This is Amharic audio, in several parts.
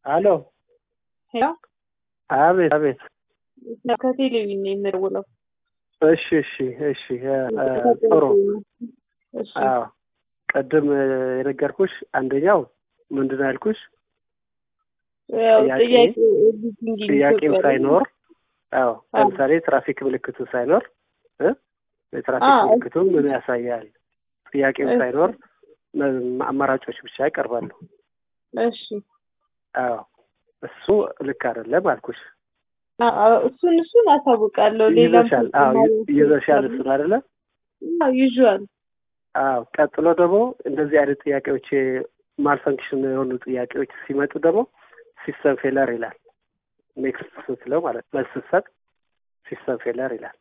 አሎ ሄሎ አቤት አቤት ከቴሌቪዥን ነው የምደውለው። እሺ እሺ እሺ ጥሩ እሺ አዎ ቅድም የነገርኩሽ አንደኛው ምንድን ነው ያልኩሽ ያው ጥያቄ- ጥያቄ ኤዲቲንግ ጥያቄው ኢትዮጵያ ላይ ሳይኖር አዎ አዎ። ለምሳሌ ትራፊክ ምልክቱ ሳይኖር እ የትራፊክ አዎ፣ ምልክቱ ምን ያሳያል ጥያቄው እሺ። ሳይኖር መ- አማራጮች ብቻ ይቀርባሉ እሺ አዎ እሱ ልክ አይደለም አልኩሽ አ- አ- እሱን እሱን አሳውቃለሁ። ሌላም ይዘሻል አዎ ይዘሻል እሱን አይደለ ይዟል። አዎ ቀጥሎ ደግሞ እንደዚህ አይነት ጥያቄዎች ማልፈንክሽን የሆኑ ጥያቄዎች ሲመጡ ደግሞ ሲስተም ፌለር ይላል ኔክስት ስትለው ማለት መልስ ስትሰጥ ሲስተም ፌለር ይላል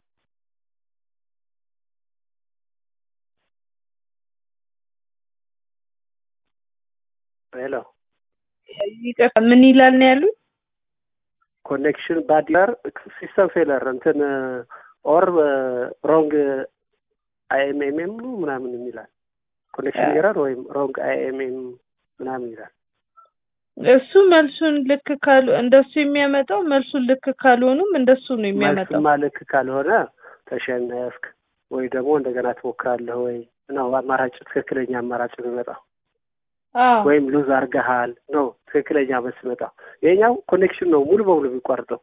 ሄሎ ይቅርታ ምን ይላል ነው ያሉት? ኮኔክሽን ባዲለር ሲስተም ፌለር እንትን ኦር ሮንግ አይኤምኤምኤም ነው ምናምን ይላል ኮኔክሽን ኤረር ወይም ሮንግ አይኤምኤም ምናምን ይላል እሱ መልሱን ልክ ካሉ እንደሱ የሚያመጣው መልሱን ልክ ካልሆኑም እንደሱ ነው የሚያመጣው። መልስማ ልክ ካልሆነ ተሸነፍክ ወይ ደግሞ እንደገና ትሞክራለህ ወይ ነው አማራጭ ትክክለኛ አማራጭ የሚመጣው አዎ ወይም ሉዝ አርገሃል ነው ትክክለኛ መልስ የሚመጣው ይሄኛው ኮኔክሽን ነው ሙሉ በሙሉ የሚቋርጠው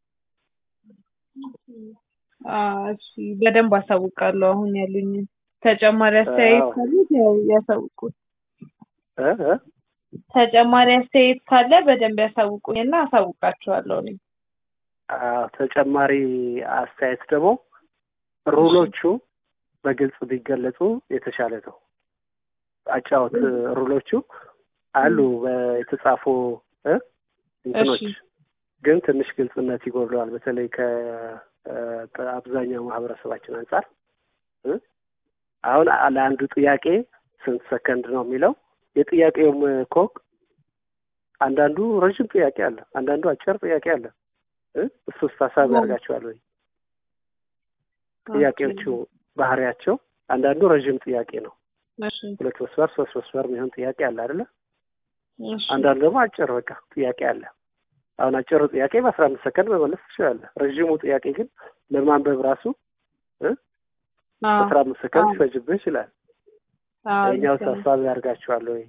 አዎ፣ እሺ በደንብ አሳውቃለሁ። አሁን ያሉኝ ተጨማሪ አስተያየት አዎ። ካለ ያው ያሳውቁ። እ እ ተጨማሪ አስተያየት ካለ በደንብ ያሳውቁኝና አሳውቃቸዋለሁ። እኔ አዎ፣ ተጨማሪ አስተያየት ደግሞ ሩሎቹ በግልጽ ቢገለጹ የተሻለ ነው። አጫወት ሩሎቹ አሉ በ- የተጻፉ እ እንትኖች እሺ። ግን ትንሽ ግልጽነት ይጎድለዋል። በተለይ ከአብዛኛው ማህበረሰባችን አንጻር እ አሁን አ- ለአንዱ ጥያቄ ስንት ሰከንድ ነው የሚለው የጥያቄውም እኮ አንዳንዱ ረዥም ጥያቄ አለ፣ አንዳንዱ አጭር ጥያቄ አለ። እ እሱስ ታሳቢ አዎ። ያደርጋቸዋል ወይ? ጥያቄዎቹ ባህሪያቸው አንዳንዱ ረዥም ጥያቄ ነው፣ እሺ፣ ሁለት መስመር ሶስት መስመር የሚሆን ጥያቄ አለ አይደለ? እሺ፣ አንዳንዱ ደግሞ አጭር በቃ ጥያቄ አለ። አሁን አጭሩ ጥያቄ በአስራ አምስት ሰከንድ መመለስ ትችላለህ። ረዥሙ ጥያቄ ግን ለማንበብ ራሱ እ አዎ፣ አስራ አምስት ሰከንድ አዎ። ሊፈጅብህ ይችላል። አዎ፣ የኛው ልክ ነው። ታሳቢ ያደርጋቸዋል ወይ?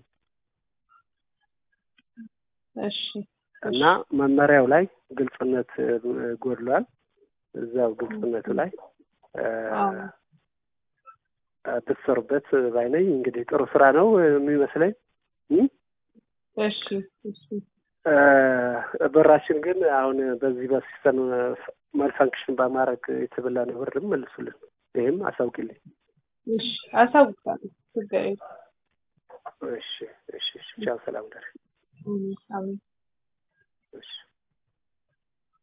እሺ፣ እና መመሪያው ላይ ግልጽነት እ, ጎድሏል። እዛው ግልጽነቱ ላይ እ, አዎ። እ, ብትሰሩበት ባይነኝ። እንግዲህ ጥሩ ስራ ነው የሚመስለኝ እ? እሺ፣ እሺ፣ እ፣ ብራችን ግን አሁን በዚህ በሲስተም መልፋንክሽን በማድረግ የተበላን ብር መልሱልን። ይህም አሳውቂልኝ። እሺ፣ አሳውቃለሁ። ችግር የለም። እሺ፣ እሺ፣ እሺ። ቻው፣ ሰላም ደር አሜን፣ አሜን።